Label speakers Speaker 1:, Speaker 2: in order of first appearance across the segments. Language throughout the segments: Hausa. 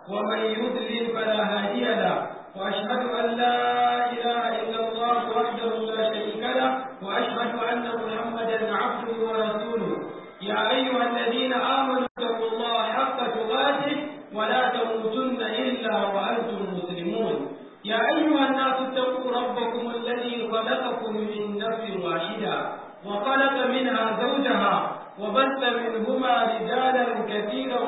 Speaker 1: ومن يضلل فلا هادي له وأشهد أن لا إله إلا الله وحده لا شريك له وأشهد أن محمدا عبده ورسوله يا أيها الذين آمنوا اتقوا الله حق تقاته ولا تموتن إلا وأنتم مسلمون يا أيها الناس اتقوا ربكم الذي خلقكم من نفس واحدة وخلق منها زوجها وبث منهما رجالا كثيرا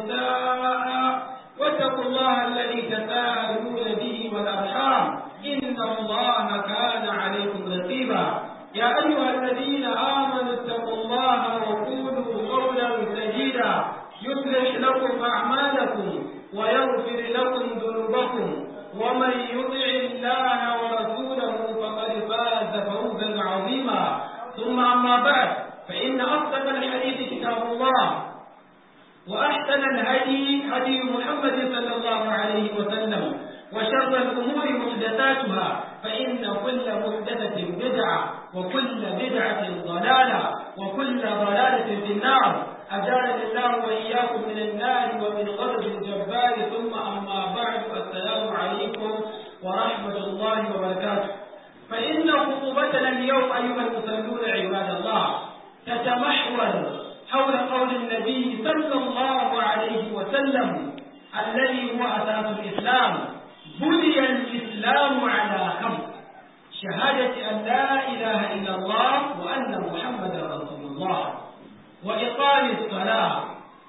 Speaker 1: ونساء واتقوا الله الذي تساءلون به والأرحام إن الله كان عليكم رقيبا يا أيها الذين آمنوا اتقوا الله وقولوا قولا سديدا يصلح لكم أعمالكم ويغفر لكم ذنوبكم ومن يطع الله ورسوله فقد فاز فوزا عظيما ثم أما بعد فإن أصدق الحديث كتاب الله وأحسن الهدي هدي محمد صلى الله عليه وسلم وشر الأمور محدثاتها فإن كل محدثة بدعة وكل بدعة ضلالة وكل ضلالة في النار أجارني الله وإياكم من النار ومن غضب الجبار ثم أما بعد السلام عليكم ورحمة الله وبركاته فإن خطبتنا اليوم أيها المصلون عباد الله تتمحور حول قول النبي صلى الله عليه وسلم الذي هو أساس الإسلام بني الإسلام على خمس شهادة أن لا إله إلا الله وأن محمدا رسول الله وإقام الصلاة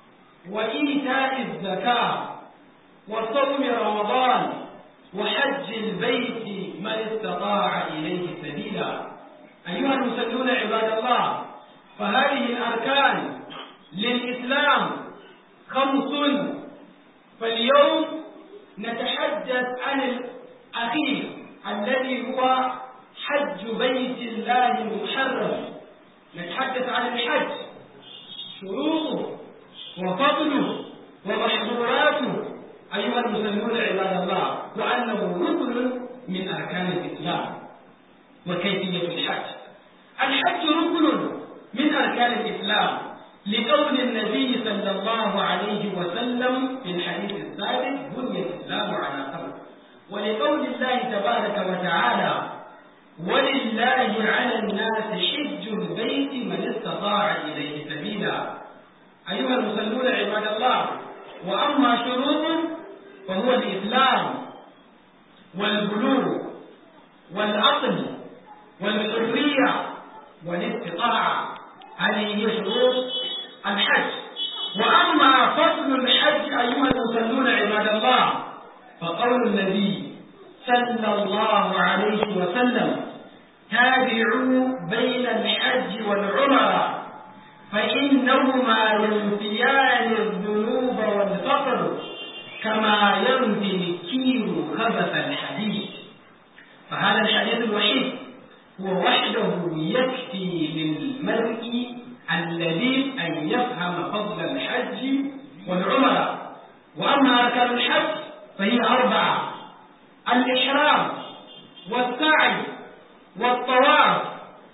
Speaker 1: وإيتاء الزكاة وصوم رمضان وحج البيت من استطاع إليه سبيلا أيها المسلمون عباد الله فهذه الأركان للإسلام خمس فاليوم نتحدث عن الأخير الذي هو حج بيت الله المحرم نتحدث عن الحج شروطه وفضله ومحظوراته أيها المسلمون عباد الله وأنه ركن من أركان الإسلام وكيفية الحج الحج ركن من أركان الإسلام لقول النبي صلى الله عليه وسلم في الحديث السابق بني الإسلام على خمس ولقول الله تبارك وتعالى ولله على الناس حج البيت من استطاع إليه سبيلا أيها المصلون عباد الله وأما شروطه فهو الإسلام والبلوغ والعقل والحرية والاستطاعة هذه هي شروط الحج وأما فضل الحج أيها المصلون عباد الله فقول النبي صلى الله عليه وسلم تابعوا بين الحج والعمرة فإنهما ينفيان الذنوب والفقر كما ينفي الكير خبث الحديد فهذا الحديث الوحيد هو وحده يكفي للمرء الذي أن يفهم فضل الحج والعمرة وأما أركان الحج فهي أربعة الإحرام والسعي والطواف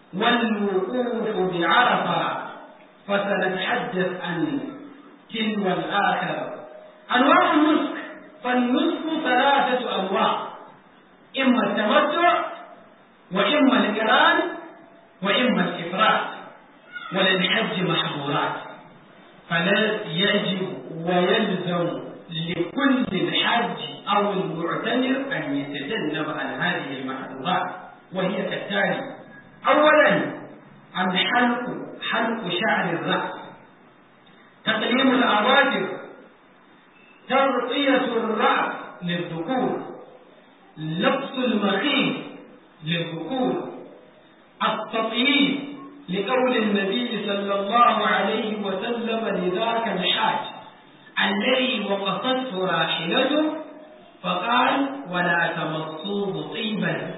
Speaker 1: والوقوف بعرفة فسنتحدث عن تلو الآخر أنواع النسك فالنسك ثلاثة أنواع إما التمتع وإما القران وإما الإفراد وللحج محظورات فلا يجب ويلزم لكل الحج أو المعتمر أن يتجنب عن هذه المحظورات وهي كالتالي أولا الحلق حلق شعر الرأس تقليم الأظافر تغطية الرأس للذكور لبس المخيط للذكور التطييب لقول النبي صلى الله عليه وسلم لذاك الحاج الذي وقصته راحلته فقال ولا تمصوه طيبا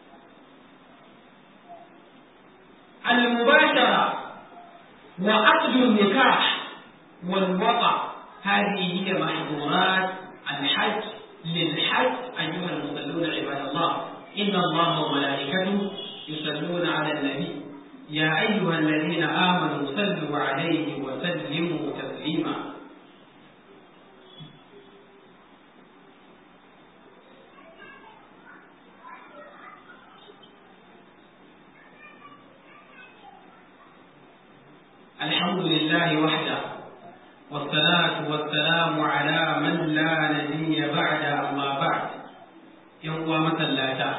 Speaker 1: المباشرة وعقد النكاح والوقع هذه هي محظورات الحج للحج أيها المصلون عباد الله إن الله وملائكته يصلون على النبي يا أيها الذين آمنوا صلوا عليه وسلموا تسليما الحمد لله وحده والصلاة والسلام على من لا نبي بعد أما بعد يوم مسلاتا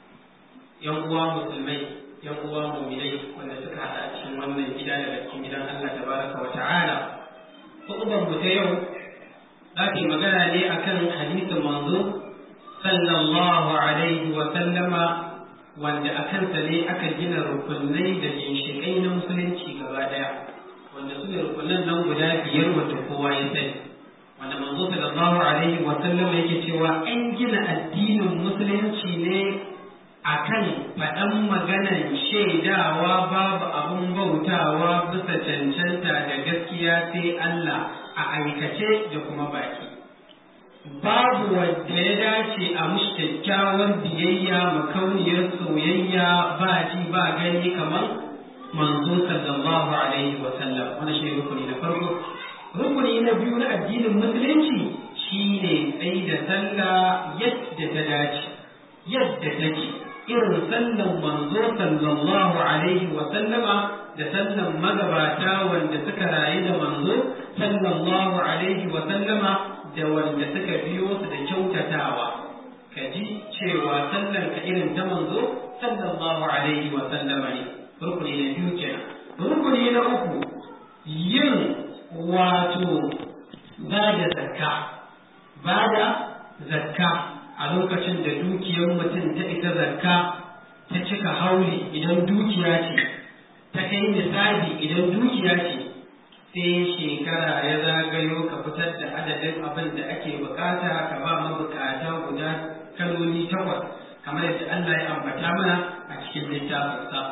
Speaker 1: يوم مسلمين يوم مؤمنين wanda suka haɗa a cikin wannan gida daga cikin gidan Allah tabaraka wa ta'ala hutubar mu ta yau za ta magana ne akan hadisin manzo sallallahu alaihi wa sallama wanda a kansa ne aka gina rukunai da ginshiƙai na musulunci gaba ɗaya wanda su ne rukunan nan guda biyar wanda kowa ya sani wanda manzo sallallahu alaihi wa sallama yake cewa an gina addinin musulunci ne akan faɗan maganan shaidawa babu abun bautawa bisa cancanta da gaskiya sai Allah a aikace da kuma baki babu wanda ya dace a mushi kyakkyawar biyayya makauniyar soyayya ba ji ba gani kamar manzo sallallahu alaihi wa sallam wannan shi rukuni na farko rukuni na biyu na addinin musulunci shine tsayi da sallah yadda ta dace yadda take irin sallan manzo sallallahu alaihi wa sallama da sallan magabata wanda suka rayu da manzo sallallahu alaihi wa sallama da wanda suka biyo su da kyautatawa ka ji cewa sallar ka irin ta manzo sallallahu alaihi wa sallama ne rukuni na biyu kenan rukuni na uku yin wato ba da zakka ba da zakka a lokacin da dukiyar mutum ta ita zakka ta cika hauli idan dukiya ce ta kai misali idan dukiya ce sai shekara ya zagayo ka fitar da adadin abin da ake bukata ka ba mabukata guda kaloli takwas kamar yadda Allah ya ambata mana a cikin littafinsa.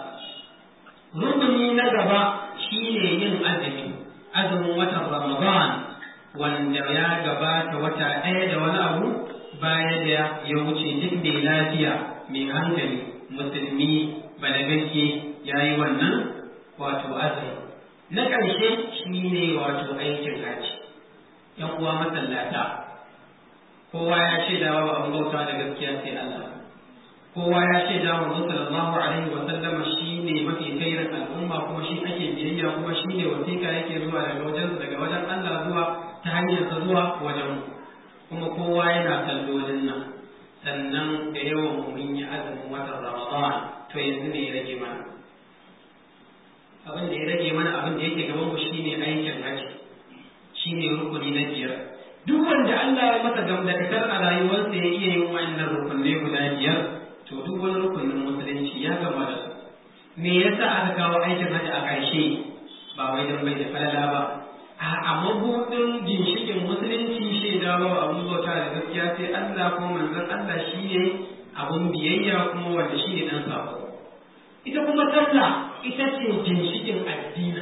Speaker 1: Rukuni na gaba shine yin azumi, azumin watan Ramadan wanda ya gabata wata ɗaya da wani abu baya da ya wuce duk mai lafiya mai hankali musulmi balagagge ya yi wannan wato azumi. na ƙarshe shi ne wato aikin haji ‘yan uwa masallata kowa ya ce da wa abin bauta da gaskiya sai Allah kowa ya ce da wa sallallahu alaihi wa sallama shi ne mafi kairin al'umma kuma shi ake biyayya kuma shi ne wasiƙa yake zuwa daga wajen daga wajen Allah zuwa ta hanyar sa zuwa wajen kuma kowa yana sallolin nan sannan da yawan mun yi azumin watan Ramadan to yanzu ne ya rage mana abin da ya rage mana abin da yake gaban mu shine aikin haji shine rukuni na biyar duk wanda Allah ya masa gamdakatar a rayuwarsa ya iya yin wannan rukunai guda biyar to duk wani rukunin musulunci ya gama da su me yasa aka kawo aikin haji a ƙarshe ba wai dan bai da falala ba a mabudin ginshikin musulunci shaida ba abun bauta da gaskiya sai Allah ko manzon Allah shine abun biyayya kuma wanda shine dan sako ita kuma sallah ita ce ginshikin addini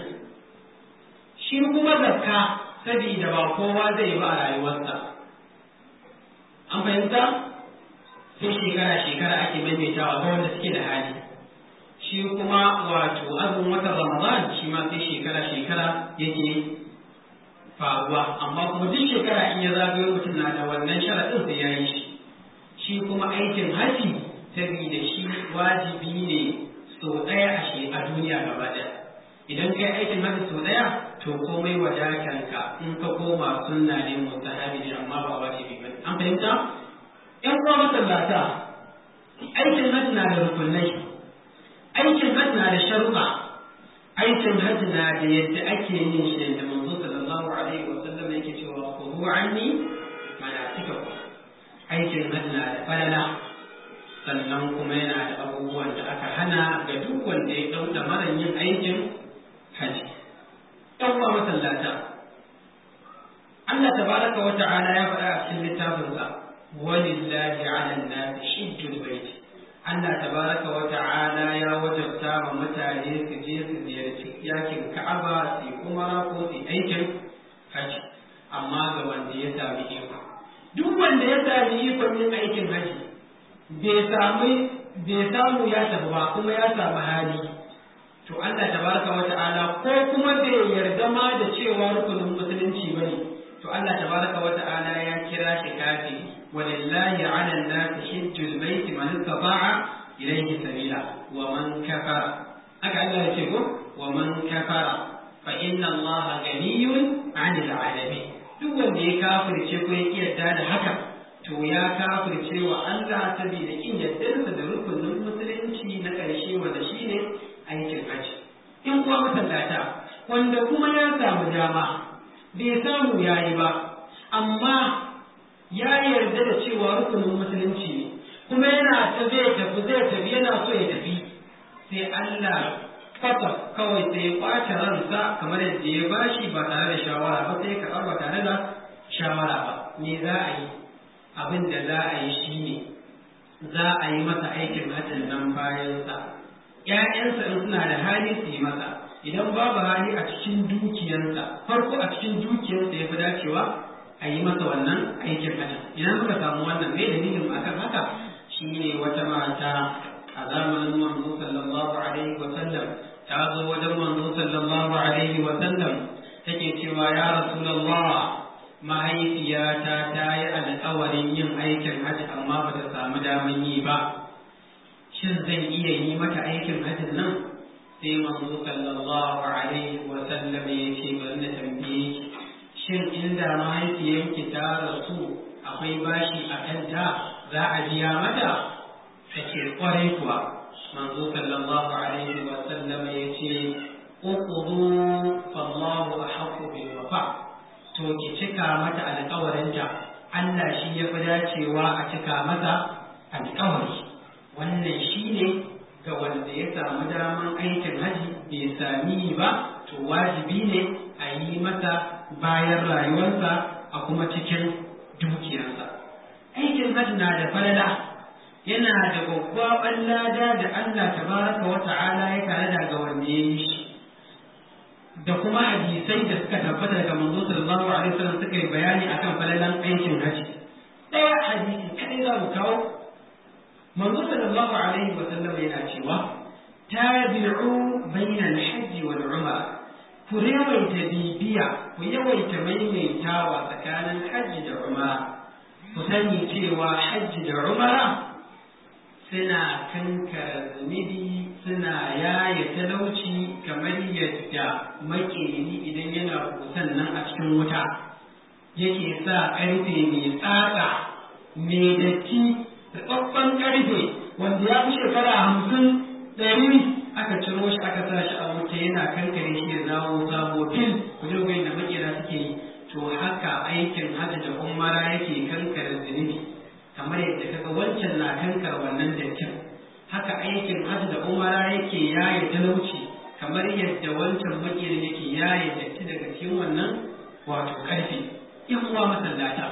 Speaker 1: shi kuma zakka sabida ba kowa zai ba a rayuwarsa an fahimta sai shekara shekara ake maimaitawa ga wanda suke da hali shi kuma wato azumin watan ramadan shi ma sai shekara shekara yake faruwa amma kuma duk shekara in ya zagayo mutum na da wannan sharaɗin sai ya yi shi shi kuma aikin haji sabida shi wajibi ne sau ɗaya a shi a duniya gaba ɗaya idan kai aikin hajji sau ɗaya to komai wadatanka in ka koma sunna ne mustahabi ne amma ba wajibi ba an fahimta ƴan uwa masallata aikin hajji na da rukunai aikin hajji na da sharuɗa aikin hajji na da yadda ake yin shi da manzo sallallahu alaihi wa sallam yake cewa khudhu anni manasikakum aikin hajji na da falala sannan kuma yana da abubuwan da aka hana ga duk wanda ya ɗauka mara yin aikin haji. ‘Yan uwa masallata, Allah tabaraka wa ta'ala ya faɗa a cikin littafinsa, walillahi ala nasi hijjul bait. Allah tabaraka wa ta'ala ya wajabta wa mutane su je su ziyarci yakin Ka'aba su umara ko su aikin haji, amma ga wanda ya sami iko. Duk wanda ya sami ikon yin aikin haji, bai samu ya tafi ba kuma ya samu hali to Allah tabaraka wa ta'ala ko kuma bai yarda ma da cewa rukunin musulunci bane to Allah tabaraka wa ta'ala ya kira shi kafi walillahi 'ala an-nasi hajjul baiti man istata'a ilayhi sabila wa man kafara haka Allah ya ce ko wa man kafara fa inna allaha ganiyun 'anil 'alamin duk wanda ya kafirce ko ya yarda da haka to ya kafirce wa Allah saboda kin yardarsa da rukunin musulunci na ƙarshe wanda shine aikin haji in kuwa masallata wanda kuma ya samu dama bai samu yayi ba amma ya yarda da cewa rukunin musulunci ne kuma yana ta zai tafi zai tafi yana so ya tafi sai Allah kwata kawai sai ya kwace ransa kamar yadda ya bashi ba tare da shawara ba sai ka ba tare da shawara ba me za a yi abin da za a yi shine za a yi masa aikin hajjin nan bayansa ‘ya'yansa in suna da hali su yi masa idan babu hali a cikin dukiyarsa farko a cikin dukiyarsa ya fi dacewa a yi masa wannan aikin hajjin idan muka samu wannan mai dalilin akan haka shine wata mata a zamanin manzo sallallahu alaihi wa sallam ta zo wajen manzo sallallahu alaihi wa sallam take cewa ya rasulullah mahaifiyata ta yi alƙawarin yin aikin hajji amma ba ta samu daman yi ba shin zan iya yi mata aikin hajjin nan sai manzo sallallahu alaihi wa sallam ya ce bari na tambaye ki shin inda mahaifiyanki ta rasu akwai bashi a kanta za a biya mata take kwarai kuwa manzo sallallahu alaihi wa sallam ya ce uqudu fallahu ahqqu bil wafa to ki cika mata alƙawarinta Allah shi ya fi dacewa a cika mata alƙawari wannan shi ne ga wanda ya samu daman aikin haji bai sami ba to wajibi ne a yi masa bayan rayuwarsa a kuma cikin dukiyarsa aikin haji na da falala yana da gwaggwaban lada da Allah tabaraka wa ta'ala ya tare da ga wanda ya yi shi da kuma hadisai da suka tabbata daga manzo sallallahu alaihi wasallam suka yi bayani akan falalan aikin haji daya hadisi kadai za mu kawo manzo sallallahu alaihi wasallam yana cewa tabi'u bainal hajji wal umra ku yawaita bibiya ku yawaita maimaitawa tsakanin hajji da umara ku sani cewa hajji da umara suna kankara zunubi suna yaya talauci kamar yadda makeri idan yana kusan nan a cikin wuta yake sa ƙarfe mai tsatsa mai datti tsabban ƙarfe wanda ya fi shekara hamsin ɗari aka ciro shi aka sa shi a wuta yana kankare shi ya zawo sabo fil ku ji da makera suke yi to haka aikin hajji da umara yake kankare zunubi kamar yadda kaga wancan na kankar wannan dattin haka aikin hajji da umara yake yaye talauci kamar yadda wancan makirin yake yaye datti daga cikin wannan wato karfi in uwa masallata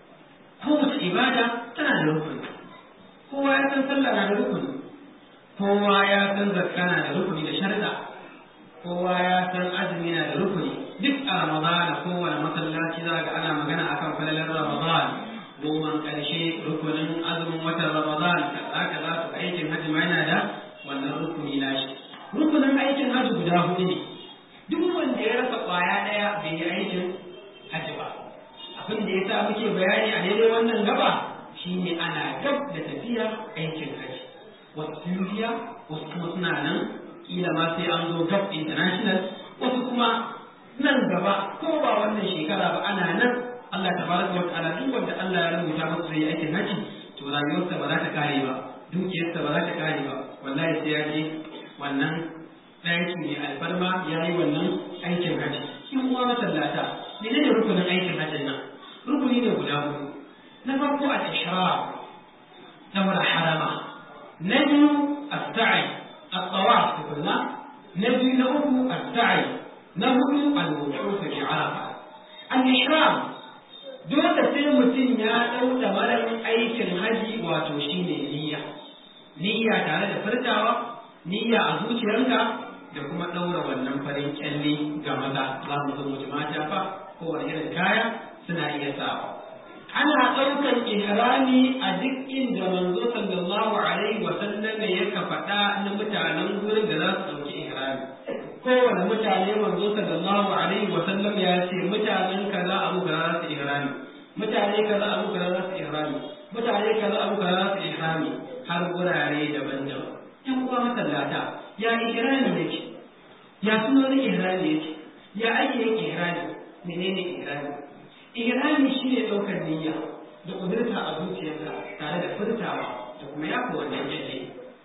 Speaker 1: kowace ibada tana da rukuni kowa ya san sallah na da rukuni kowa ya san zakka na da rukuni da sharda kowa ya san azumi na da rukuni duk a ramadana kowane masallaci za ga ana magana akan falalar ramadana goman ƙarshe rukunin azumin watan Ramadan kaza kaza to aikin hajji ma yana da wannan rukuni nashi rukunin aikin hajji guda hudu ne duk wanda ya rasa ƙwaya ɗaya bai yi aikin hajji ba abin da ya sa muke bayani a daidai wannan gaba shine ana gab da tafiya aikin hajji wasu sun biya wasu kuma suna nan kila ma sai an zo gab international wasu kuma nan gaba ko ba wannan shekara ba ana nan Allah tabaraka wa ta'ala duk wanda Allah ya rubuta masa zai aikin haji to rayuwarsa ba za ta kare ba dukiyarsa ba za ta kare ba wallahi sai ya je wannan ɗaki mai alfarma ya yi wannan aikin haji in uwa masallata ne ne rukunin aikin hajjin nan rukuni ne guda hudu na farko al-ihram daura harama na biyu as-sa'i at-tawaf tukunna na biyu na uku as-sa'i na hudu al-wuquf fi arafa al-ihram dole sai mutum ya ɗau marar aikin haji wato shi ne niyya niyya tare da furtawa niyya a zuciyarka da kuma ɗaura wannan farin kyalle ga maza za mu zo mutum mata fa kowane irin kaya suna iya sawa ana ɗaukar ihrami a duk inda manzo sallallahu alaihi wa sallam ya ka faɗa na mutanen gurin da za su ɗauki ihrami kowane mutane manzo sallallahu alaihi wa sallam ya ce mutanen kaza abu kaza za su ihrami mutane kaza abu kaza za su ihrami mutane kaza abu kaza za su ihrami har gurare daban-daban yan uwa masallata ya ihrami yake ya sunan ihrami yake ya ake yin ihrami menene ihrami ihrami shine daukar niyya da kudurta a zuciyarka tare da furtawa da kuma yafa wannan yaje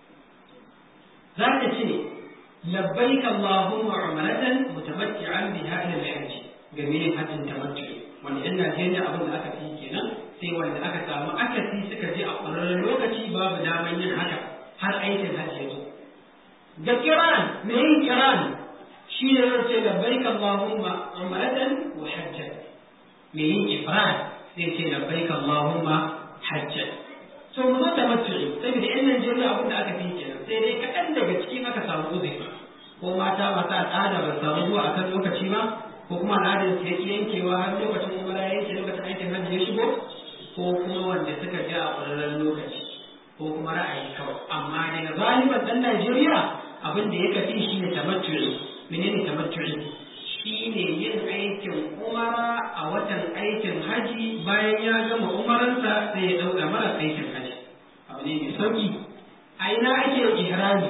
Speaker 1: za ka ce labbaik allahumma umratan mutamatti'an biha ila al-hajj ga me hajjin tamattu wanda in Najeriya abin da aka fi kenan sai wanda aka samu akasi suka je a ƙwararren lokaci babu daman yin haka har aikin hajji ya zo ga kiran me yin kiran shi ne zai ce labbaik allahumma umratan wa hajjan me yin ifrad zai ce labbaik allahumma hajjan to mu zo tamattu'i saboda yan Najeriya abin da aka fi kenan sai dai kaɗan daga cikin aka samu uzuri ko mata masu al'ada ba samu zuwa akan lokaci ba ko kuma al'adar su yake yankewa har lokacin umara yanke lokacin aikin hajji ya shigo ko kuma wanda suka ji a ƙwararren lokaci ko kuma ra'ayi kawai amma daga galiban ɗan Najeriya abin da ya kafi shi ne tamattu'i menene tamattu'i shi ne yin aikin umara a watan aikin haji bayan ya gama umaransa sai ya ɗauka mara aikin haji abu ne mai sauƙi a ina ake ihrami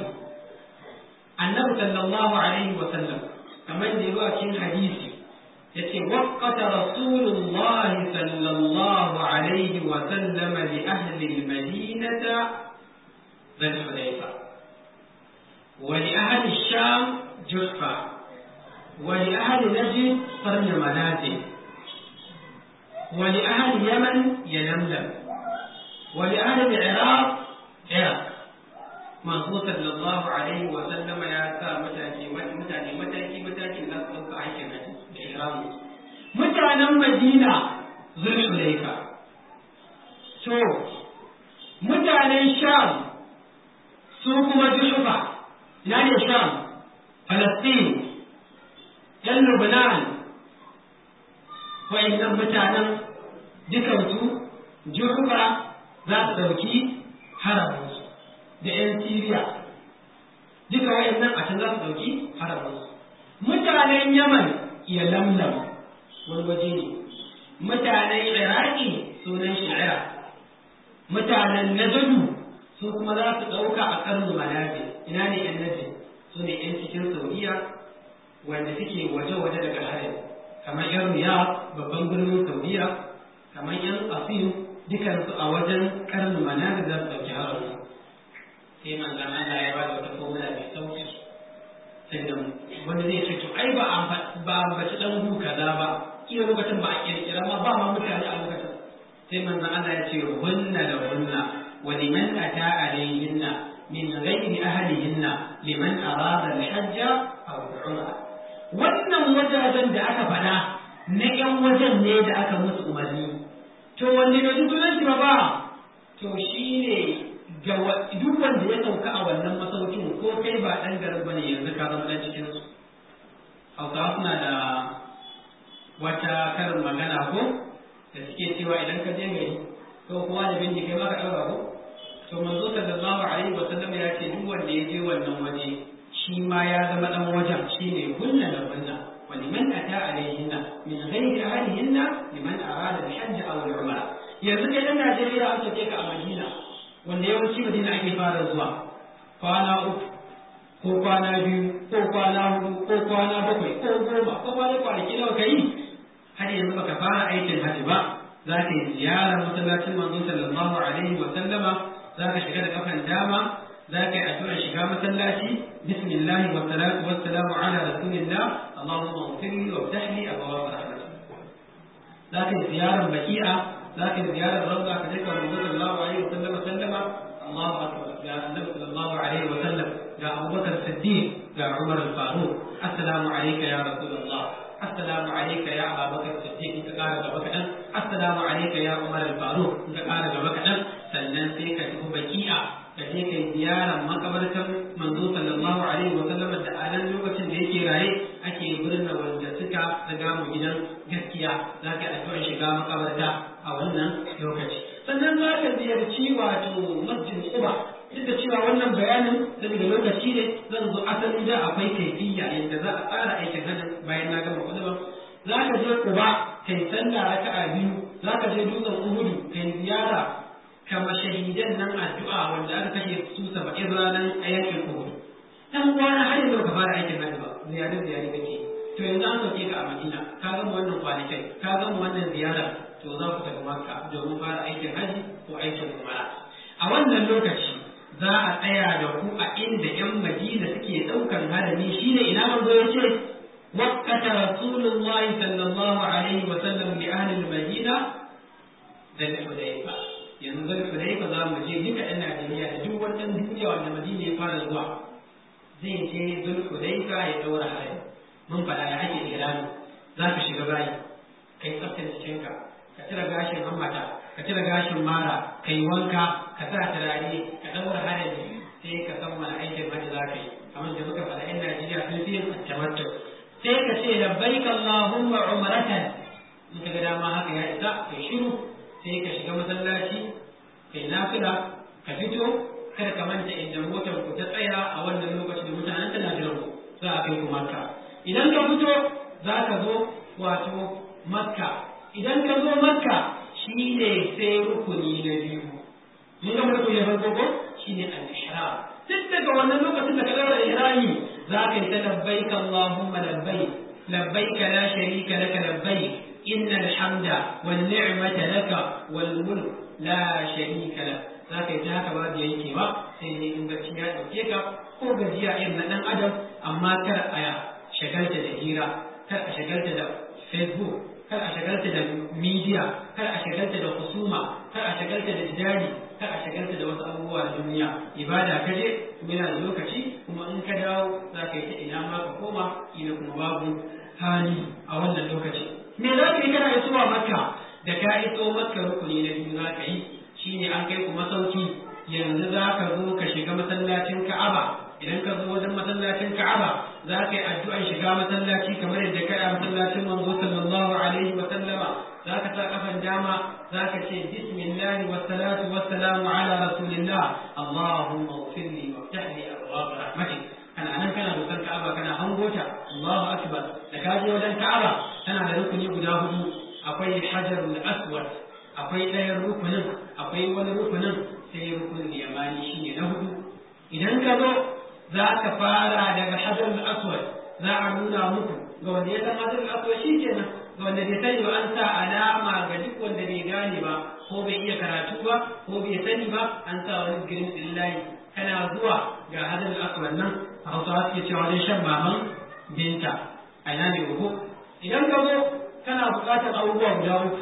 Speaker 1: annabi sallallahu alaihi wa sallam kamar da yawa cikin hadisi yace waqata rasulullahi sallallahu alaihi wa sallam li ahli al-madinata dhul hulayfa wa li ahli ash-sham juhfa wa li ahli najd qarn manazil wa li ahli yaman yalamlam wa li ahli al-iraq iraq manzo sallallahu alaihi wa sallama ya sa mutane mutane mataki matakin za su ɗauka aikin haji da ihramu mutanen madina zulhulaifa to mutanen sham su kuma juhufa ina ne sham falastin yan lubnan wa'annan mutanen dukansu juhufa za su ɗauki haramunsu da 'yan Siriya duka wayannan a can za su ɗauki haramunsu. Mutanen Yaman ya lamlam wani waje ne, mutanen Iraki sunan shi Iraq, mutanen Najadu su kuma za su ɗauka a ƙarnu Manabi, ina ne ‘yan Najid su ne ‘yan cikin Saudiya wanda suke waje-waje daga harin, kamar ‘yan Riyadh babban birnin Saudiya, kamar ‘yan Asin dukansu a wajen ƙarnu Manabi za su ɗauki haramunsu. sai manzan Allah ya ba da wata formula mai sauki sanda wanda zai ce to ai ba ba ambaci dan hu kaza ba kila lokacin ba a kirkira ma ba ma mutane a lokacin sai manzan Allah ya ce hunna da hunna wa liman ata alayhinna min ghairi ahlihinna liman arada al-hajj aw al-umra wannan wajajen da aka faɗa na ƴan wajen ne da aka musu umarni to wanne bai sunan shi ba to shine ga duk wanda ya sauka a wannan masaukin ko kai ba ɗan garin bane yanzu ka zama ɗan cikin su hausawa suna da wata karin magana ko da suke cewa idan ka je gari ko kowa da bindi kai ma ka ɗaura ko to manzo sallallahu alaihi wa sallam ya ce duk wanda ya je wannan waje shi ma ya zama ɗan wajen shine kunna da kunna wa liman ata alaihinna min ghairi ahlihinna liman arada al-hajj aw al-umra yanzu kai dan Najeriya an sake ka a Madina wanda yawanci madina ake fara zuwa kwana uku ko kwana biyu ko kwana hudu ko kwana bakwai ko goma ko kwana kwanaki nawa ka yi har yanzu baka fara aikin hajji ba za ka yi ziyarar masallacin manzo sallallahu alaihi wa sallama za ka shiga da kafan dama za ka yi addu'ar shiga masallaci bismillah wa salatu wa salamu ala rasulillah allahumma ighfirli wa ftah li abwaab rahmatik za ka yi ziyarar baki'a لكن زيارة الروضة كذلك الرسول صلى الله عليه وسلم سلم الله أكبر يا النبي صلى الله عليه وسلم يا أبو بكر الصديق يا عمر الفاروق السلام عليك يا رسول الله السلام عليك يا أبا بكر الصديق إنك قال بك السلام عليك يا عمر الفاروق إنك قال بك sannan sai ka tafi baki'a ka je kai ziyarar makabartar manzo sallallahu alaihi wa sallam da a nan lokacin da yake raye ake birnin wanda suka riga mu gidan gaskiya za ka yi addu'ar shiga makabarta a wannan lokaci sannan za ka ziyarci wato masjid Quba duk da cewa wannan bayanin saboda lokaci ne zan zo asalin da akwai kaifiyya yadda za a tsara aikin hajji bayan na gama kuduban za ka je Quba kai sallah raka'a biyu za ka je dutsen Uhudu kai ziyara kama shahidan nan addu'a wanda aka kashe su saba'in ranar a yakin Uhud dan uwana har yanzu ka fara aikin hajji ba ziyarar ziyari kake to to yanzu an sauke ka a Madina ka gama wannan kwanakin ka gama wannan ziyarar to za ku tafi Makka domin fara aikin haji ko aikin umara a wannan lokaci za a tsaya da ku a inda 'yan Madina suke ɗaukan harami shine ina manzo ya ce وقت رسول الله صلى الله عليه وسلم لأهل المدينة ذا الحديبة yanzu zai hudaifa za mu je duka ɗan Najeriya da duk wannan duniya wanda Madina ya fara zuwa zai je zul hudaifa ya daura hari mun faɗa ya ake irani za ka shiga bayi ka yi tsaftar jikinka ka cire gashin hammata ka cire gashin mara ka yi wanka ka sa turare ka daura harami sai ka san wani aikin hajji za ka yi kamar da muka faɗa 'yan Najeriya sun fi yin tamattu sai ka ce labbaik Allahumma umratan in ka ga dama haka ya isa kai shiru sai ka shiga masallaci kai nafila ka fito kada ka manta inda motar ku ta tsaya a wannan lokacin da mutanen tana jiran ku za a kai ku makka idan ka fito za ka zo wato makka idan ka zo makka shine sai rukuni na biyu mun ga rukuni na farko ko shine al-ihram duk daga wannan lokacin da ka daura ihrami za ka yi ta labbaik Allahumma labbaik labbaik la sharika laka labbaik inna alhamda wan ni'mata laka wal mulk la sharika lak za ka yi ta haka ba da yanke ba sai ne in bacci ya dauke ka ko gajiya irin na dan adam amma kar a shagalta da hira kar a shagalta da facebook kar a shagalta da media kar a shagalta da husuma kar a shagalta da jidali kar a shagalta da wasu abubuwa na duniya ibada ka je kuma yana da lokaci kuma in ka dawo za ka yi ta ina ma ka koma ina kuma babu hali a wannan lokaci me za ka yi kana isowa makka da ka iso makka rukuni na biyu za ka yi shine an kai ku masauki yanzu za ka zo ka shiga masallacin ka'aba idan ka zo wajen masallacin ka'aba za ka yi addu'an shiga masallaci kamar yadda ka yi a masallacin manzo sallallahu alaihi wa sallama za ka sa kafan dama za ka ce bismillah wa salatu wa salamu ala rasulillah allahumma ighfir li wa ftah li abwaab rahmatik kana nan kana dokar ka'aba kana hangota allahu akbar da ka je wajen ka'aba tana da rukuni guda hudu akwai hajarul aswad akwai ɗayan rukunin akwai wani rukunin sai rukunin yamani shine na hudu idan ka zo za ka fara daga hajarul aswad za a nuna muku ga wanda ya san hajarul aswad shi kenan ga wanda bai sani ba an sa alama ga duk wanda bai gane ba ko bai iya karatu ba ko bai sani ba an sa wani girin illahi kana zuwa ga hajarul aswad nan a hausawa suke cewa wajen shan maman binta a ina ne uku idan ka zo kana buƙatar abubuwa guda uku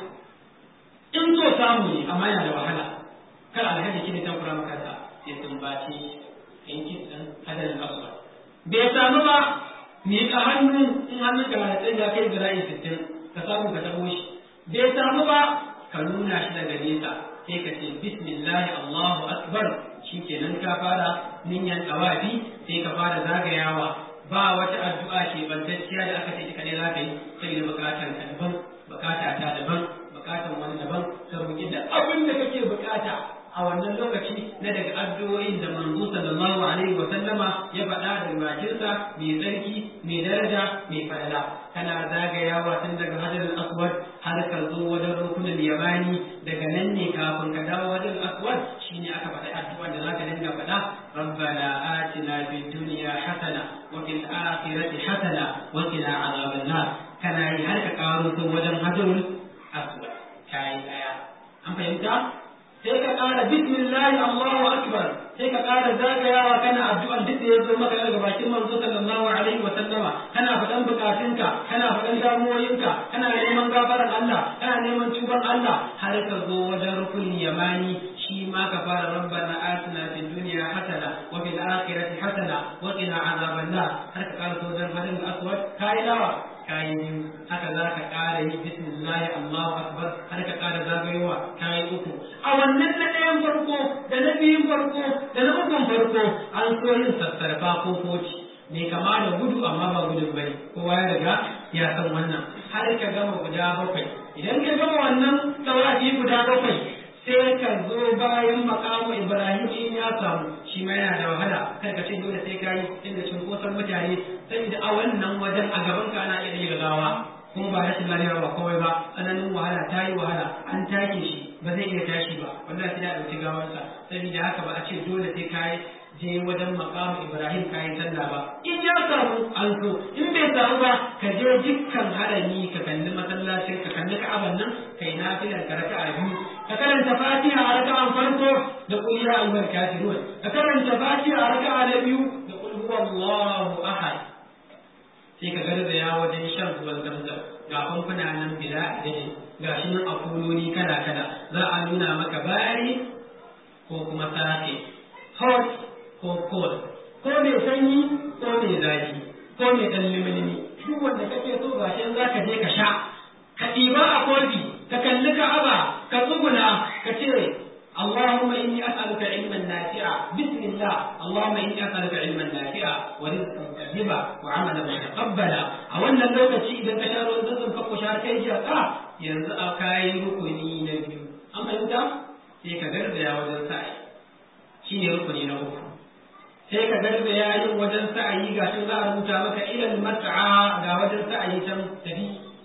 Speaker 1: in so samu ne amma yana da wahala kar alhaji shi ne tan kura makarsa sai sun baci yankin ɗan hadarin aswad bai samu ba miƙa hannu in hannun ka da tsaye ya kai zira'i sittin ka samu ka taɓo shi bai samu ba ka nuna shi daga nesa sai ka ce bismillah allahu akbar shi kenan ka fara niyyar tawafi sai ka fara zagayawa ba wata addu'a ke bantacciya da aka ce ita ne za ka yi saboda bukatar ka daban bukata ta daban bukatan wani daban ka roki da abin da kake bukata a wannan lokaci na daga addu'o'in da manzo sallallahu alaihi wa sallama ya faɗa da bakinsa mai tsarki mai daraja mai falala kana zagayawa tun daga hajar aswad har ka zo wajen rukunin yamani daga nan ne kafin ka dawo wajen aswad shine aka faɗa addu'a da zaka dinga faɗa rabbana atina fid dunya hasana wa fil akhirati hasana wa qina adhaban nar kana yi har ka karo wajen hajarul aswad kayi daya an fahimta sai ka ƙara bismillahi Allahu akbar sai ka ƙara zagayawa kana addu'an duk da ya zo maka daga bakin manzo sallallahu alaihi wa sallama kana faɗan bukatunka kana faɗan damuwoyinka kana neman gafaran Allah kana neman tuban Allah har ka zo wajen rukunin yamani shi ma ka fara rabbana atina fid dunya hasana wa fil akhirati hasana wa qina azaban nar har ka ƙara wajen hadin aswad kai dawa kayi biyu haka za ka ƙara yi bismillahi Allahu akbar har ka ƙara zagayowa kayi uku a wannan na ɗayan farko da na biyun farko da na ukun farko an so yin sassarfa ko koci mai kama da gudu amma ba gudun bane kowa ya riga ya san wannan har ka gama guda bakwai idan ka gama wannan tawafi guda bakwai sai ka zo bayan makamu Ibrahim in ya samu shi ma yana da wahala kai ka ce dole sai ka yi inda cunkoson mutane saboda a wannan wajen a gaban ka ana iya yin gawa kuma ba rashin lafiya ba kawai ba tsananin wahala ta yi wahala an take shi ba zai iya tashi ba wallahi sai da ɗauki gawarsa saboda haka ba a ce dole sai ka je wajen makamu Ibrahim ka yi sallah ba in ya samu an so in bai samu ba ka je dukkan harami ka kalli masallacin ka kalli ka'aban nan kai nafilar ka raka'a biyu ka karanta fatiha a raka'an farko da qul ya ayyuhal kafirun ka karanta fatiha a raka'a na biyu da qul huwallahu ahad sai ka garza ya wajen shan ruwan zamzam ga famfuna nan bila adadin ga shi nan a kuloli kala kala za a nuna maka bari ko kuma safe hot ko cold ko mai sanyi ko mai zafi ko mai dan limilimi duk wanda kake so ga shi za ka je ka sha ka ɗiba a kofi ka kalli ka'aba ka tsuguna ka ce اللهم إني أسألك علما نافعا بسم الله اللهم إني أسألك علما نافعا ورزقا طيبا وعملا متقبلا أولا لو تشي إذا كشار وزنزم فكو شار كي جاء ينزع كاي ركني نبي أما أنت sai ka garzaya wajen sa'ayi shi ne rukuni na uku sai ka garzaya yin wajen sa'ayi ga shi za a rubuta maka ilal mas'a ga wajen sa'ayi can tafi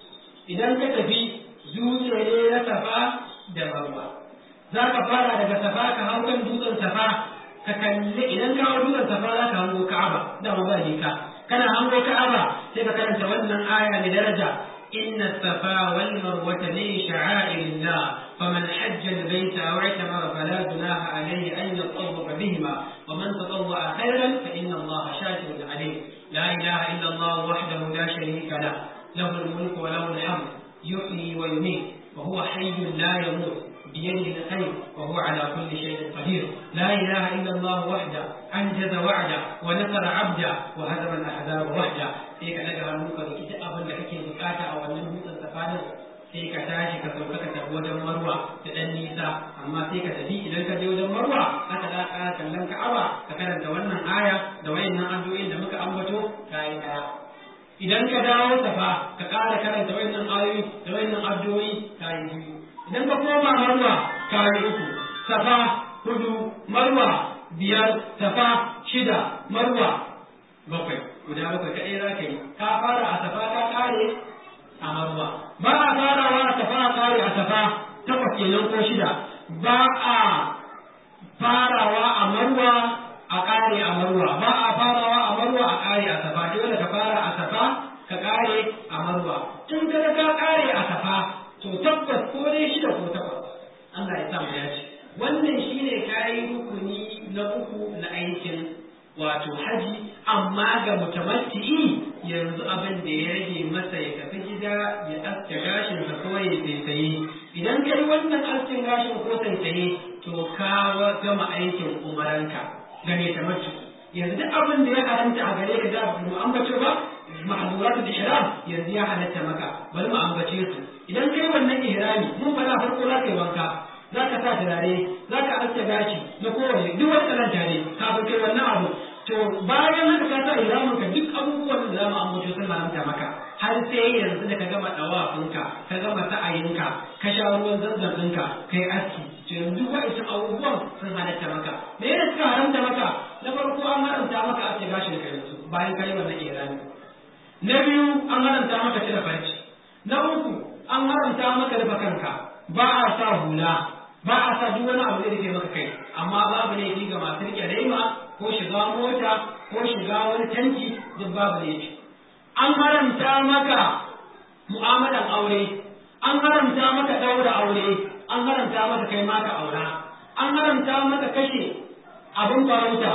Speaker 1: idan ka tafi dutse ne na safa da marwa za ka fara daga safa ka hau kan dutsen safa ka kalli idan ka hau dutsen safa za ka hango ka'aba da ba ka kana hango ka'aba sai ka karanta wannan aya mai daraja إن الصفا والمروة من شعائر الله فمن حج البيت أو اعتمر فلا جناح عليه أن يطوف بهما ومن تطوع خيرا فإن الله شاكر عليه لا إله إلا الله وحده لا شريك له له الملك وله الحمد يحيي ويميت وهو حي لا يموت بيده الخير وهو على كل شيء قدير لا إله إلا الله وحده أنجز وعده ونصر عبده وهزم الأحزاب وحده sai ka daga hannu ka roki duk abin da kake bukata a wannan dutsen safanin sai ka tashi ka sauka ka tafi wajen marwa da dan nisa amma sai ka tafi idan ka je wajen marwa aka da ka kallon ka'aba ka karanta wannan aya da wayannan addu'o'in da muka ambato kai daya idan ka dawo safa ka ƙara karanta wayannan ayoyi da wayannan addu'o'i kai biyu idan ka koma marwa kai uku safa hudu marwa biyar safa shida marwa bakwai guda bakwai kaɗai za ka yi ka fara a safa ka ƙare a marwa ba a farawa a safa a ƙare a safa takwas kenan ko shida ba a farawa a marwa a ƙare a marwa ba a farawa a marwa a ƙare a safa dole ka fara a safa ka ƙare a marwa tun kada ka ƙare a safa to tabbas ko dai shida ko takwas Allah ya sa mu dace wannan shine kayi rukuni na uku na aikin wato haji amma ga mutamatti'i yanzu abin da ya rage masa ya tafi gida ya aske gashin sa ko ya tsaye idan kai wannan askin gashin ko tsaye to ka gama aikin umaranka ga mai tamattu yanzu duk abin da ya haranta a gare ka da mu ambace ba ma'azuratul ihram yanzu ya halatta maka bari mu ambace su idan kai wannan ihrami mun fara farko za ka yi wanka za ka sa turare za ka aske gashi na kowane duk wani kalanta ne kafin kai wannan abu to bayan haka ka sa ihramin ka duk abubuwan da za mu ambato sun haramta maka har sai yanzu da ka gama dawafinka ka gama sa'ayinka ka sha ruwan zanzan ɗinka kai aski to yanzu wa'ancan abubuwan sun halatta maka me yana suka haramta maka na farko an haramta maka aske gashin ka yanzu bayan ka yi wannan ihrami na biyu an haramta maka cire farci na uku an haramta maka rufe kanka ba a sa hula ba a sa duk wani abu da rufe maka kai amma babu laifi ga masu rike laima ko shiga mota ko shiga wani tanki duk babu laifi an haramta maka mu'amalan aure an haramta maka daura aure an haramta maka kai maka aura an haramta maka kashe abin farauta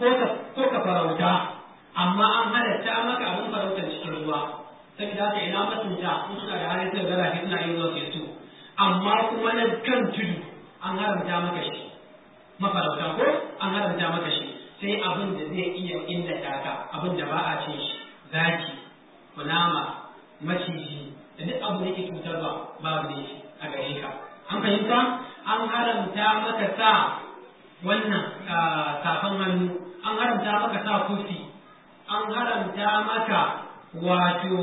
Speaker 1: ko ka farauta amma an halatta maka abin farautar cikin ruwa saboda haka ina masunta in suna da halin sai gara suna yin zuwa su amma kuma na kan tudu an haramta maka shi mafarauta ko an haramta maka shi sai abin da zai iya illata ka abin da ba a cin shi zaki kunama maciji da duk abu da ke cutarwa babu ne shi a gare ka an fahimta an haramta maka sa wannan safan hannu an haramta maka sa kufi an haramta maka wato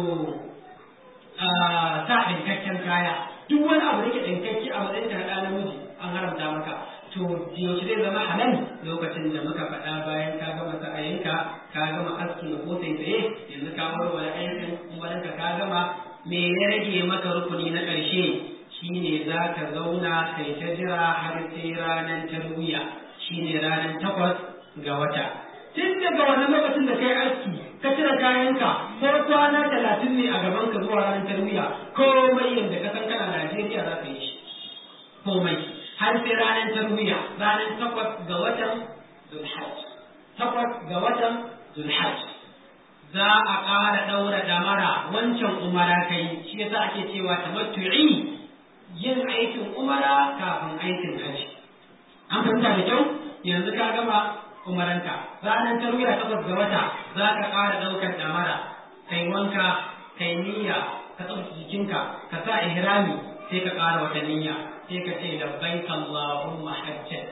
Speaker 1: sa ɗinkakken kaya duk wani abu da ke ɗinkakke a matsayin ka na namiji an haramta maka to yaushe zai zama halal lokacin da muka faɗa bayan ka gama sa'ayinka ka gama aski ko sai tsaye yanzu ka warware aikin umarinka ka gama me ya rage maka rukuni na ƙarshe shine za ka zauna kai ta jira har sai ranar tarwiya shine ranar takwas ga wata tun daga wannan lokacin da kai aski ka cire kayanka ko kwana talatin ne a gaban ka zuwa ranar tarwiya komai yadda ka san kana Najeriya za ka yi shi komai har sai ranar tarwiya ranar takwas ga watan Zulhajj takwas ga watan Zulhajj za a ƙara ɗaura ɗamara wancan umara kai shi yasa ake cewa tamattu'i yin aikin umara kafin aikin hajji an fahimta da kyau yanzu ka gama umaranka ranar tarwiya takwas ga wata za ka ƙara ɗaukar ɗamara kai wanka kai niyya ka tsarki jikinka ka sa ihrami sai ka ƙara wata niyya sai ka ce labbaik Allahumma hajjan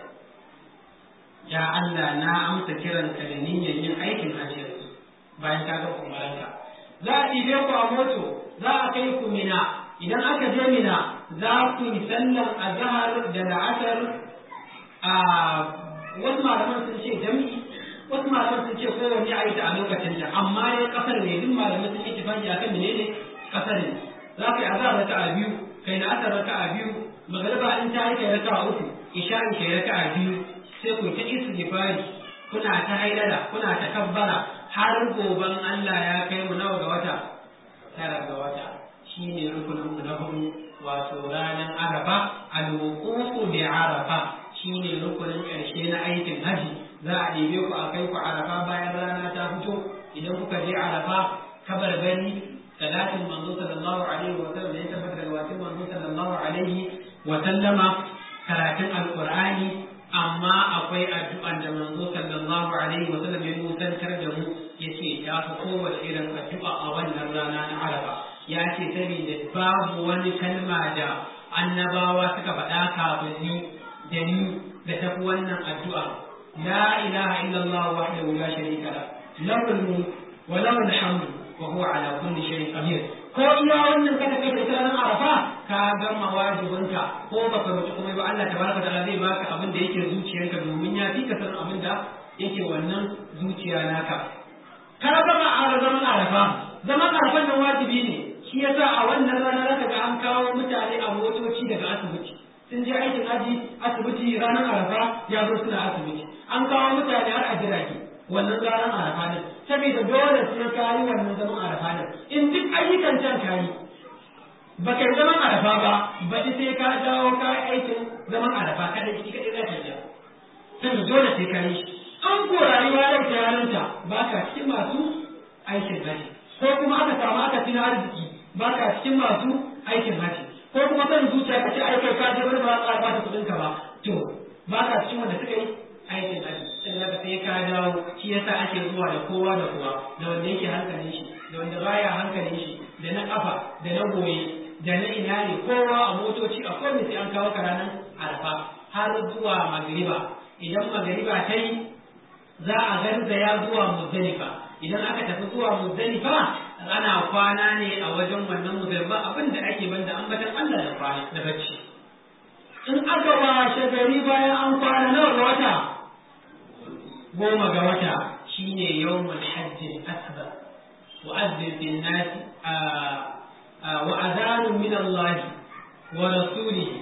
Speaker 1: ya Allah na amsa kiranka da niyyar yin aikin hajji bayan ka ga umaranka za a ɗibe ku a moto za a kai ku mina idan aka je mina za ku yi sallan azhar da la'asar a wasu malaman sun ce jami'i wasu malaman sun ce kowanne a yi ta a lokacin ta amma dai kasar ne duk malaman sun yi tafaki akan menene kasar ne za ka yi azhar raka'a biyu kai la'asar raka'a biyu magariba in ta yi kai raka'a uku isha'i kai raka'a biyu sai ku ta istighfari kuna ta hailala kuna ta kabbara har goban Allah ya kai mu nawa ga wata tara ga wata shine rukunin mu na hudu wato ranar arafa al-wuqufu bi arafa shine rukunin ƙarshe na aikin haji za a ɗebe ku a kai ku arafa bayan rana ta fito idan kuka je arafa kabar gani salatin manzo sallallahu alaihi wa sallam da ya tabbata daga watin manzo sallallahu alaihi wa sallama karatun alqur'ani amma akwai addu'an da manzo sallallahu alaihi wa sallam ya nusantar da mu yace ya fi kowace irin addu'a a wannan rana na arafa ya ce saboda babu wani kalma da annabawa suka faɗa kafin ni da ni da tafi wannan addu'a la ilaha illallah wahdahu la sharika la lahul mulk wa lahul hamdu wa huwa ala kulli shay'in qadir ko iya wannan kada kai da ranar arafa ka gama wajibinka ko baka roƙi kuma ba Allah tabaraka ta'ala zai baka abin da yake zuciyarka domin ya fi ka san abin da yake wannan zuciya naka ka gama a zaman arafa zaman arafan nan wajibi ne shi yasa a wannan rana zaka ga an kawo mutane a motoci daga asibiti sun je aikin aji asibiti ranar arafa ya zo suna asibiti an kawo mutane har a jirage wannan ranar arafa ne saboda dole sai ka yi wannan zaman arafa ne in duk ayyukan can ka yi ba kai zaman arafa ba baɗi sai ka dawo ka yi aikin zaman arafa kada ki kaɗai za ka yi saboda dole sai ka yi shi an ko rayuwa yau ta yarinta ba ka cikin masu aikin haji ko kuma aka samu aka fi na arziki ba ka cikin masu aikin haji ko kuma kan zuciya ka ce ai kai ka je wani ba za ka kuɗin ka ba to ba ka cikin wanda suka yi aikin haji sai daga sai ka dawo shi yasa ake zuwa da kowa da kowa da wanda yake hankalin shi da wanda baya hankalin shi da na kafa da na goye da na ina ne kowa a motoci a kowane sai an kawo ka ranar arafa har zuwa magriba idan magriba ta yi za a garzaya zuwa muzdalifa idan aka tafi zuwa muzdalifa ana kwana ne a wajen wannan muzdalifa abin da ake banda ambatan Allah da kwana da bacci in aka washe gari bayan an kwana nawa ga wata goma ga wata shine yawmul hajj akbar wa azzin bin nas wa adhan min Allah wa rasulihi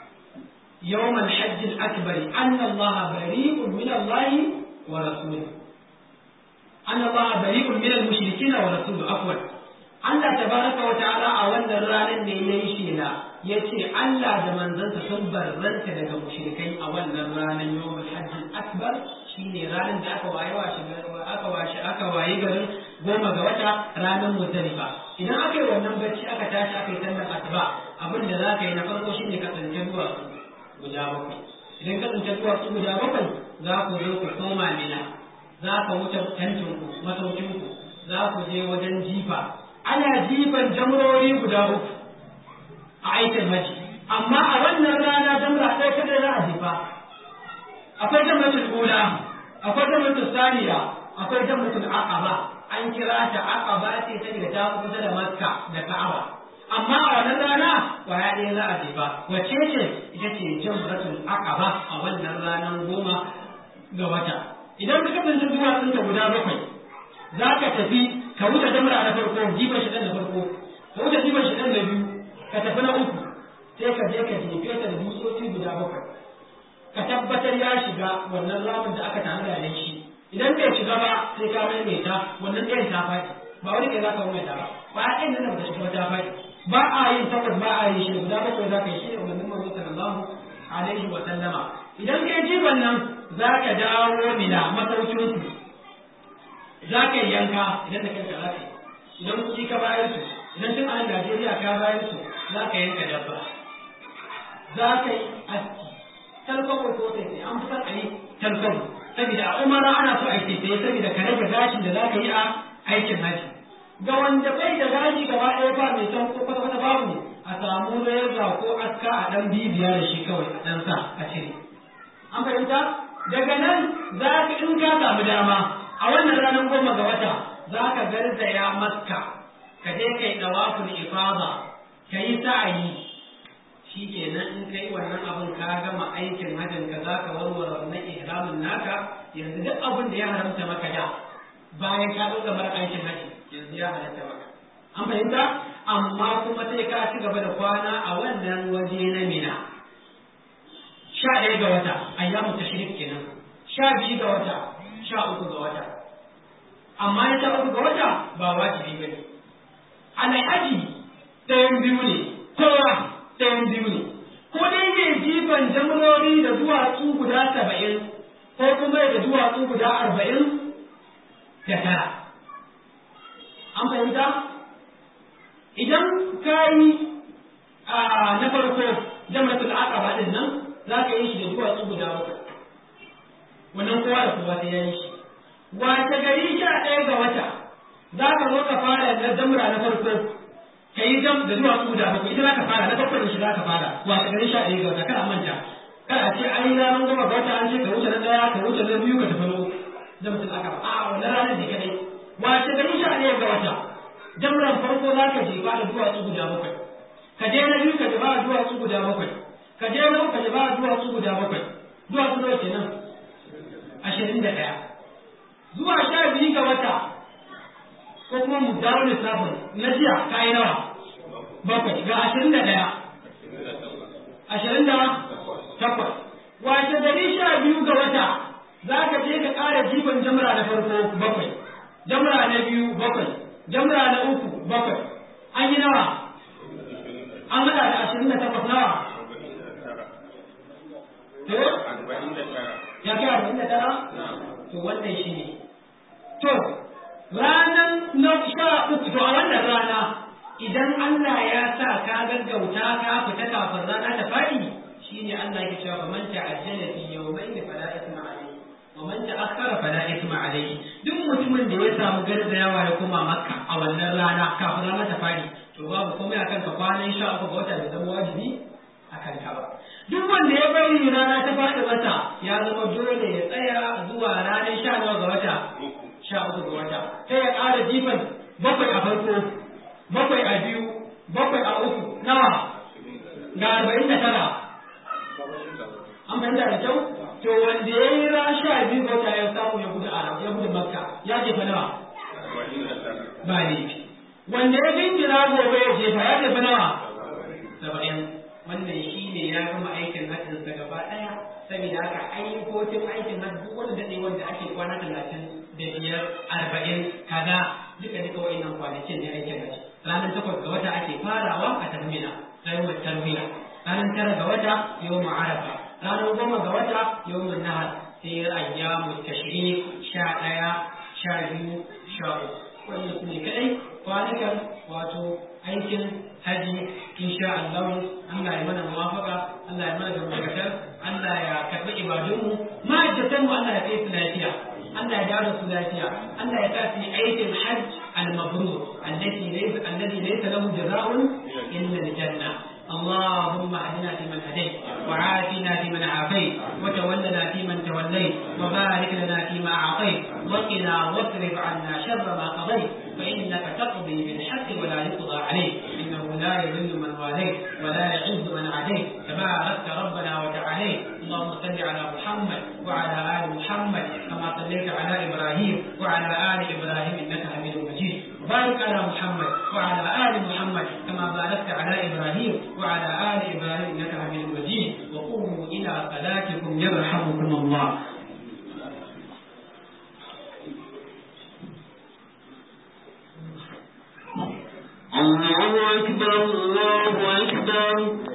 Speaker 1: يوم الحج الأكبر أن الله بريء من الله ورسوله أن الله بريء من المشركين ورسوله عفوا Allah tabaraka wa ta'ala a wannan ranar ne ya yi shela ya ce Allah da manzansa sun barranta daga mushrikai a wannan ranar yawmul hajjin akbar shine ranar da aka waye washe aka washe aka waye garin goma ga wata ranar muzdalifa idan aka yi wannan bacci aka tashi aka yi sallar asuba abin da za ka yi na farko shine ka tsince duwatsu guda bakwai idan ka tsince duwatsu guda bakwai za ku zo ku koma mina za ka wuce tantinku masaukinku za ku je wajen jifa ana jifan jamurori guda uku a aikin haji amma a wannan rana jamra ɗaya kadai za a jifa akwai jamratul ula akwai jamratul saniya akwai jamratul aqaba an kira ta aqaba ce saboda ta kusa da makka da ka'aba amma a wannan rana kwaya ɗaya za a jefa wacce ce ita ce jamratul aqaba a wannan ranar goma ga wata idan ka kasance duwatsun ta guda bakwai za ka tafi ka wuce jamra na farko jifan shi na farko ka wuce jifan shi na biyu ka tafi na uku sai ka je ka jefe ta da dutsoci guda bakwai ka tabbatar ya shiga wannan ramin da aka tanada da shi
Speaker 2: idan bai shiga ba sai ka maimaita wannan ɗayan ta faɗi ba wani kai za ka maimaita ba ba a ɗayan nan da ta shiga ta faɗi ba a yin takwas ba a yin shi guda bakwai za ka yi shi ne umarnin manzo sallallahu alaihi wa sallama idan kai jiban nan za ka dawo mina masaukin za ka yi yanka idan da kanka za ka yi idan kuɗi ka bayar su idan tun a Najeriya ka bayar su za ka yanka dabba za ka yi aski talkwabo ko sai an fi son a yi talkwabo saboda a umara ana so a yi sai saboda ka rage gashin da za ka yi a aikin haji ga wanda bai da gashi gaba ɗaya ba mai can ko kwata kwata babu a samu reza ko aska a ɗan bibiya da shi kawai a ɗan sa a cire an fahimta daga nan za ka in ka samu dama a wannan ranar goma ga wata za ka garzaya makka ka je kai dawaful ifada ka yi sa'ayi shi kenan in kai wannan abin ka gama aikin hajjin ka za ka warware wannan ihramin naka yanzu duk abin da ya haramta maka da bayan ka ɗauka mara aikin hajji yanzu ya halatta maka an fahimta amma kuma sai ka ci gaba da kwana a wannan waje na mina sha ɗaya ga wata ayyamu tashrik kenan sha biyu ga wata sha uku ga wata amma ya sha uku ga wata ba wajibi ba ne alhaji ɗayan biyu ne kowa ɗayan biyu ne ko dai ne jifan jamurori da duwatsu guda saba'in ko kuma da duwatsu guda arba'in da tara an fahimta idan ka yi na farko jamratul aqaba din nan za ka yi shi da duwatsu guda bakwai wannan kowa da kowa sai ya yi shi wace gari sha ɗaya ga wata za ka zo ka fara na jamra na farko ka yi jam da duwatsu guda bakwai ita za ka fara na bakwai da shi za ka fara wace gari sha ɗaya ga wata kada manta kada ce an yi ranar goma ga wata an ce ka wuce na ɗaya ka wuce na biyu ka tafi na uku jamratul aqaba a wannan ranar ne kadai wace gari sha ɗaya ga wata jamran farko za ka jefa da duwatsu guda bakwai ka je na biyu ka jefa da duwatsu guda bakwai ka je na uku ka jefa da duwatsu guda bakwai duwatsu nawa kenan ashirin da ɗaya zuwa sha biyu ga wata ko kuma mu dawo lissafin na jiya ka yi nawa bakwai ga ashirin da ɗaya ashirin da takwas wace gari sha biyu ga wata za ka je ka ƙara jifan jamra na farko bakwai jamra na biyu bakwai jamra na uku bakwai an yi nawa an haɗa da ashirin da takwas nawa ya kai arba'in da tara to wannan shi ne to ranar na sha uku to a wannan rana idan Allah ya sa ka gaggauta ka fita kafin rana ta faɗi shine Allah ya cewa fa man ta'ajjala fi yawmayn fala isma alayhi wa man ta'akhkhara fala isma alayhi duk mutumin da ya samu garzayawa ya koma makka a wannan rana kafin rana ta faɗi to babu komai akan ka kwanan sha uku ga wata da zama wajibi akan ka ba duk wanda ya bari rana ta faɗi masa ya zama dole ya tsaya zuwa ranar sha nawa ga wata sha uku ga wata sai ya ƙara jifan bakwai a farko bakwai a biyu bakwai a uku nawa ga arba'in da tara an fahimta da kyau to wanda ya yi ran sha biyu ga wata ya samu ya gudu arab ya gudu makka ya jefa nawa ba laifi wanda ya jinjira gobe ya jefa ya jefa nawa saba'in wannan shi ne ya gama aikin hajjinsa gaba ɗaya saboda haka ayyukokin aikin hajji duk wani daɗe wanda ake kwana talatin da biyar arba'in kaza duka duka wa'innan kwanakin ne aikin hajji ranar takwas ga wata ake farawa a tahmina yawon tarbiya ranar tara ga wata yawon arafa ranar goma ga wata yawon nahar sai ayyamu tashrik sha ɗaya sha biyu sha uku wannan su ne kaɗai kwanukan wato aikin haji insha Allah Allah ya mana muwafaka Allah ya mana gamdakatar Allah ya karɓi ibadunmu ma'aikatan mu Allah ya kai su lafiya Allah ya dawo su lafiya Allah ya sa su yi aikin hajj al-mabrur alladhi laysa alladhi laysa lahu jazaa'un illa al-janna اللهم اهدنا فيمن هديت وعافنا فيمن عافيت وتولنا فيمن توليت وبارك لنا فيما اعطيت وقنا واصرف عنا شر ما قضيت فانك تقضي بالحق ولا يقضى عليك انه لا يذل من واليت ولا يعز من عاديت تباركت ربنا وتعاليت اللهم صل على محمد وعلى ال محمد كما صليت على ابراهيم وعلى ال ابراهيم انك حميد مجيد وبارك على محمد وعلى ال محمد كما باركت على ابراهيم وعلى ال ابراهيم انك حميد مجيد وقوموا الى صلاتكم يرحمكم الله
Speaker 3: أكبر الله أكبر